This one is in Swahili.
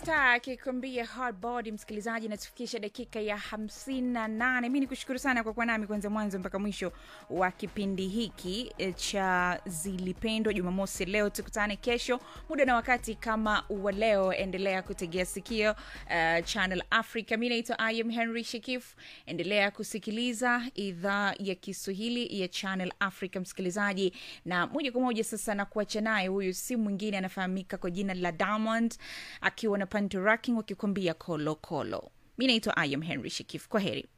Star akikwambia hard body. Msikilizaji, natufikisha dakika ya hamsini na nane. Mi ni kushukuru sana kwa kuwa nami kuanzia mwanzo mpaka mwisho wa kipindi hiki e, cha Zilipendwa Jumamosi. Leo tukutane kesho muda na wakati kama wa leo. Endelea kutegea sikio uh, Channel Africa. Mi naitwa I am Henry Shekif. Endelea kusikiliza idhaa ya Kiswahili ya Channel Africa, msikilizaji, na moja kwa moja sasa na kuacha naye, huyu si mwingine anafahamika kwa jina la Diamond akiwa na Panto Racking wakikwambia kolokolo. Mi naitwa I am Henry Shekif. Kwa heri.